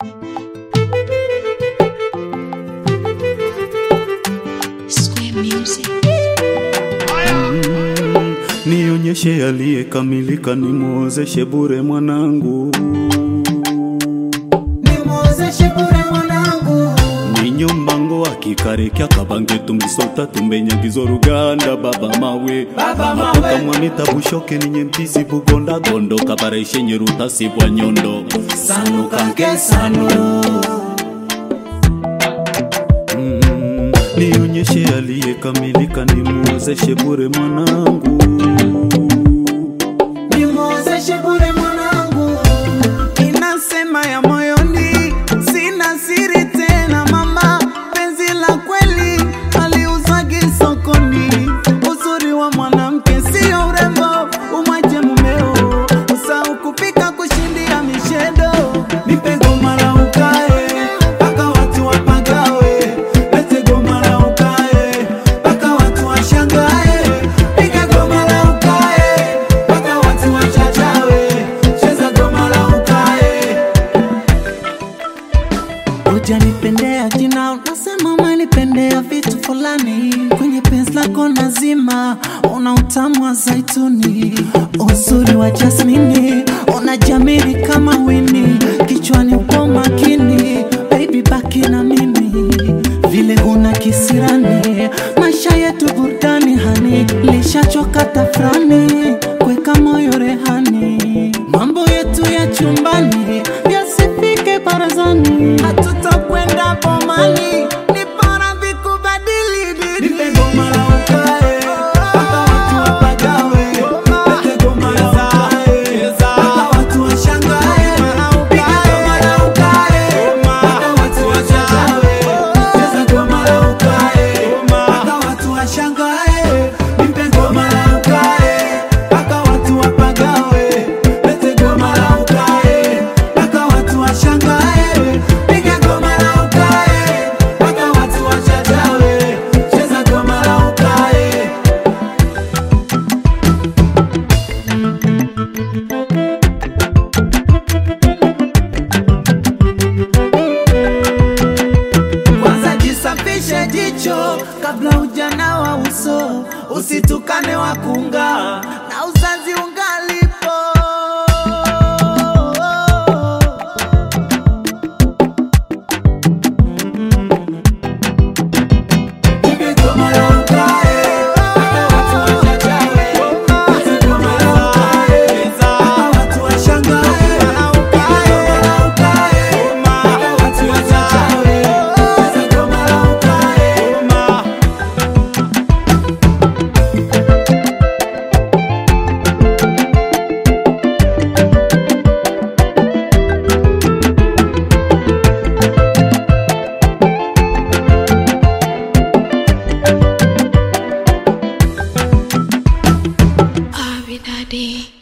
Square Music. Nionyeshe aliyekamilika, nimwozeshe bure mwanangu, nimwozeshe bure mwanangu ninyo mbango akikarekya kabange tumbisota tumbenyagizo ruganda baba mawe Baba mawe. Mapoka mwamita bushoke ninye mpisi bugonda gondo kabareshe nyeruta sibwa nyondo sanu kanke sanu Mm, nionyeshe aliyekamilika, nimwozeshe bure mwanangu nimwozeshe bure mwanangu inasema ya moyoni sina siri tena mama penzi la kweli aliuzagi sokoni uzuri wa mwanamke sio urembo umwache mumeo usau kupika kushindia mishedo nipe goma la ukae mpaka watu wapagawe lete goma la ukae mpaka watu washangae piga goma la ukae mpaka watu wachachawe cheza goma la ukae Hujanipendea jina, unasema umenipendea vitu fulani. Kwenye penzi lako nazima, una utamu wa zaituni, uzuri wa jasmini, unajamili kama wini, kichwani upo makini, baby baki na mimi vile huna kisirani, maisha yetu burudani hani, lishachoka tafrani, kweka moyo rehani, mambo yetu ya chumbani yasifike barazani, hatutakwenda bomani, ni bora vikubadili dini. Nipe goma la ukae, mpaka watu wapagawe. Lete goma la ukae, mpaka watu washangae. Piga goma la ukae, mpaka watu wachachawe. Cheza goma la ukae, mpaka watu washangae. Nipe goma la ukae, mpaka watu wapagawe. Lete goma la ukae, mpaka watu washangae. Piga goma la ukae, mpaka watu wachachawe. Cheza goma la ukae. Kwanza jisafishe jicho kabla ujana wa uso, usitukane wakunga na uzazi ungalipo. Nipe goma la ukae, mpaka watu wachachawe. Nipe goma la ukae, mpaka watu washangae. Goma la ukae, mpaka watu wachachawe. Cheza goma la ukae. Abby Daddy.